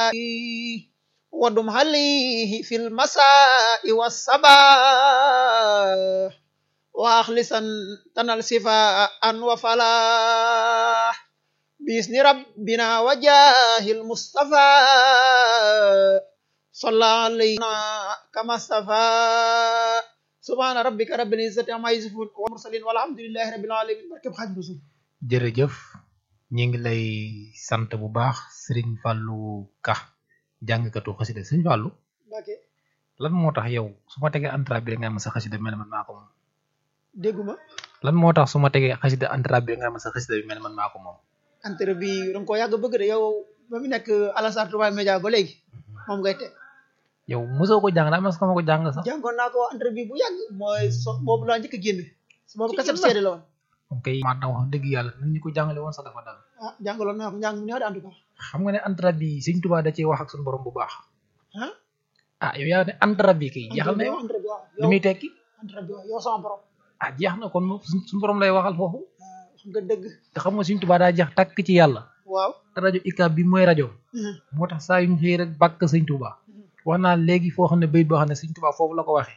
ودم عليه في المساء والصباح وأخلصا تنال صفاء وفلاح بإذن ربنا وجاه المصطفى صلى علينا كما استفى سبحان ربك رب العزة عما يصفون ومرسلين والحمد لله رب العالمين barkeb Xaadimu Rasuul jërëjëf ñi ngi lay sant bu baax Serigne Fallou Ka jàngkatu xasida Serigne Fallou Mbàkke lan moo tax yow su ma tegee entrave bi rek nga ma sa xasida mel ne man maa ko moom dégguma lan moo tax su ma tegee xasida entrave bi rek nga ma sa xasida bi mel ne man maa ko moom entre bi danga ko yàgg bëgg de yow ba mu nekk Alassane Touba Média ba léegi moom ngay teg yow mosoo ko jàng daa mas ma ko jàng sax jàngoon naa ko entre bi bu yàgg mooy so boobu laa njëkk a génne boobu kaset seede la woon ok maa tax wax dëgg yàlla nit ñi ko jàngale woon sax dafa dal ah jàngaloon naa ko njàng mu neex de en tout cas xam nga ne entrave bi Serigne Touba da cee wax ak suñu borom bu baax ah ah yow yaa ne entrave bi kay jeexal na yow entre bi waaw li muy tekki entre bi waaw yow sama borom ah jeex na kon moom suñu borom lay waxal foofu xam nga dëgg te xam nga Serigne Touba daa jeex takk ci yàlla waaw rajo ICAB bi mooy rajo moo tax saa yu ñu xëy rek bàkk sëñ Touba wax naa léegi foo xam ne bayit boo xam ne sëñ Touba foofu la ko waxee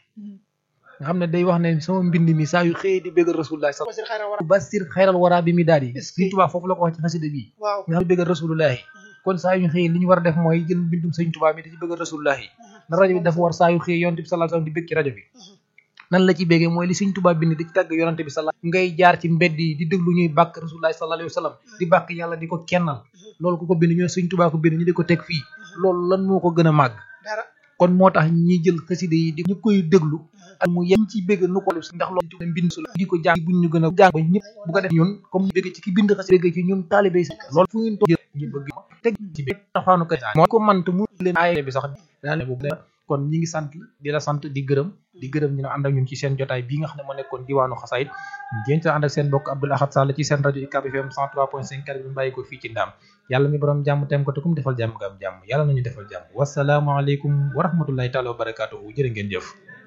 nga xam ne day wax ne sama mbind mi saa yu xëyee di bëggal rasulullah sa basir xayra wara basir xayral wara bi mi daal yi Est-ce que- sëñ Touba foofu la ko wax ci xasida bi waaw nga xam ne bëggal rasulullah kon saa yu ñu xëyee li ñu war a def mooy jël mbindum sëñ Touba mi di ci bëggal rasulullah na rajo bi dafa war saa yu xëyee yonent bi sallallahu alayhi wasallam di bëgg ci rajo bi nan la ci béggee mooy li sëñ Touba bind di ci tàgg yonante bi sallallahu ngay jaar ci mbedd yi di déglu ñuy bàkk rasulullah sallallahu alayhi wasallam di bàkk yàlla di ko kennal loolu ku ko bind ñooy sëñ Touba ko bind ñu di ko teg fii loolu lan moo ko gën a màgg dara kon moo tax ñi jël xaside yi di ñu koy déglu ak mu yem ci bégg nu ko ndax loolu mbind su la di ko jàng buñ ñu gën a jàng ba ñëpp bu ko def ñun comme bégg ci ki bind xaside bégg ci ñun taalibe yi loolu fu ngeen toog ñu bëgg teg ci bégg taxaanu ko moo ko mant mu leen aaye bi sax daa ne boobu kon ñi ngi sant di la sant di gërëm di gërëm ñu ne ànd ak ñun ci seen jotaay bii nga xam ne moo nekkoon diwaanu xasaayit ngeen ci ànd ak seen bokk Abdoul Ahad Sall ci seen rajo UCAB FM 103.5 kàddu bi mu bàyyi ko fii ci Ndaam yàlla mi borom jàmm tem ko te kum defal jàmm nga am jàmm yàlla nañu defal jàmm wasalaamualeykum wa rahmatullahi taala wa barakaatuhu jërë ngeen jëf